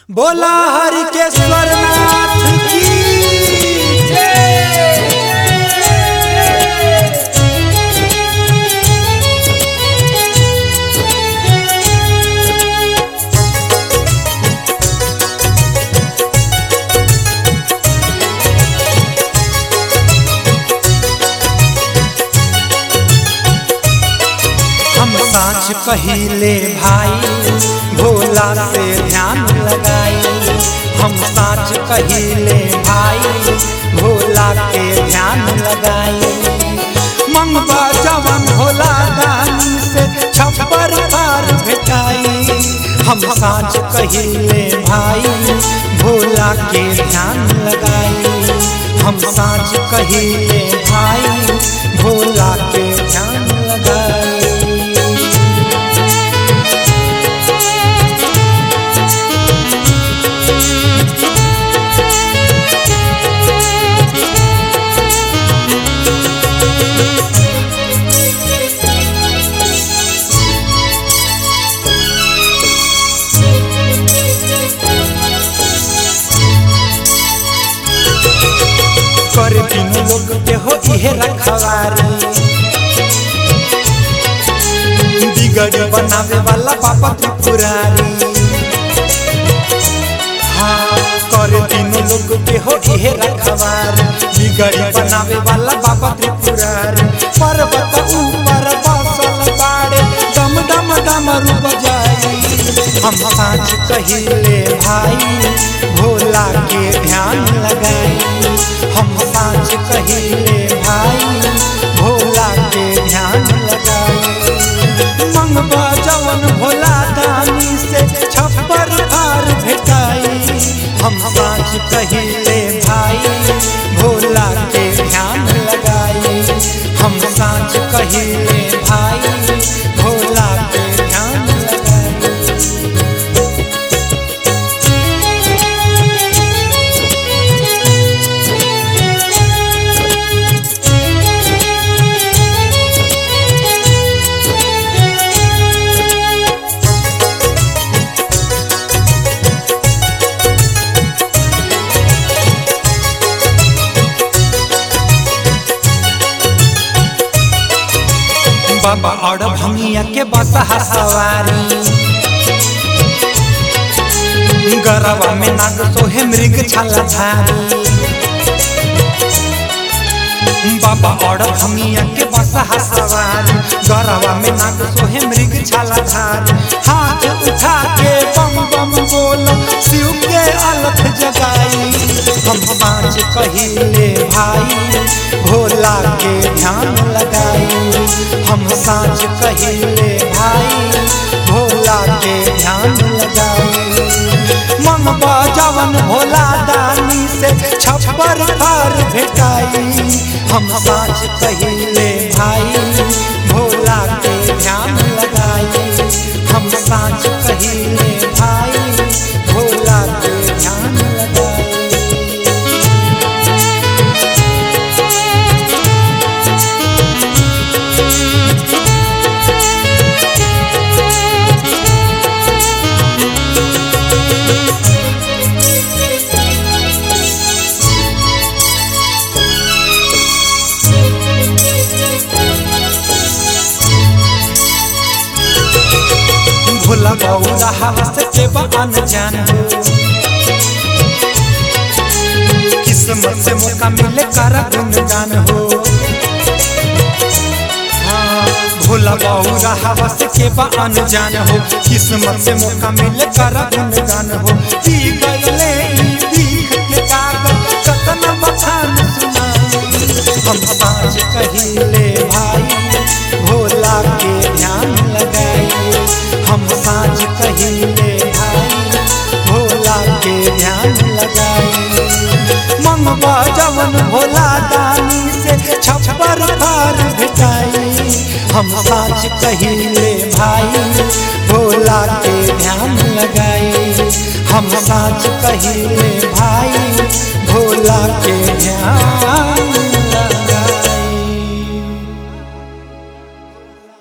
बोला हरि के स्वरनाथ की हम साँच कहिले भाई भोला से ध्यान लगाई हम साँच कहिले भाई भोला के ध्यान लगाई मंगवा जवन भोला दानी से छप्पर पार भेटाई हम साँच कहिले भाई भोला के ध्यान लगाई हम साँच कहिले भाई भोला के ध्यान लगाई कर दिन लोग के हो इहे रखवारी बिगड़ी बनावे वाला पापा त्रिपुरारी हाँ कर दिन लोग के हो इहे रखवारी बिगड़ी बनावे वाला बाबा त्रिपुरारी पर्वत ऊपर बसल बाड़े डम डम डमरू बजाई हम साँच कहिले भाई भोला के ध्यान लगाई हम साँच कहिले भाई भोला के ध्यान लगाई मंगवा जवन भोला दानी से छप्पर पार भेटाई हम साँच कहिले भाई भोला के ध्यान लगाई हम साँच कहिले भाई भोला के ध्यान लगाई बाबा और भंगिया के बसहा सवारी गरवा में नाग सोहे मृग छाला धारी बाबा और भंगिया के बसहा सवारी गरवा में नाग सोहे मृग छाला धारी हाथ उठा के बम बम बोल शिव के अलख जगाई हम पाँच कहिले भाई भोला के ध्यान लगाई हम साँच कहिले भाई भोला के ध्यान लगाई मन बजावन भोला दानी से छप्पर पार भेटाई हम साँच कहिले भाई भोला के ध्यान लगाई हम साँच कहिले भाई भोला के ध्यान लगाई भोला बौला हवस के बन जान हो किस्मत से मौका मिले कर गुनगान हो हाँ, भोला बौला हवस के बन जान हो किस्मत से मौका मिले कर गुनगान हो पी गईले ई दीख के कागज कतन बखान सुनाई हम साँझ कहिले भाई भोला के ध्यान लगाई हम साँझ कहिले भाई भोला के ध्यान लगाई मंगवा जवन भोला दानी से छप्पर पार भेटाई हम साँझ कहिले भाई भोला के ध्यान लगाई हम साँझ कहिले भाई भोला के ध्यान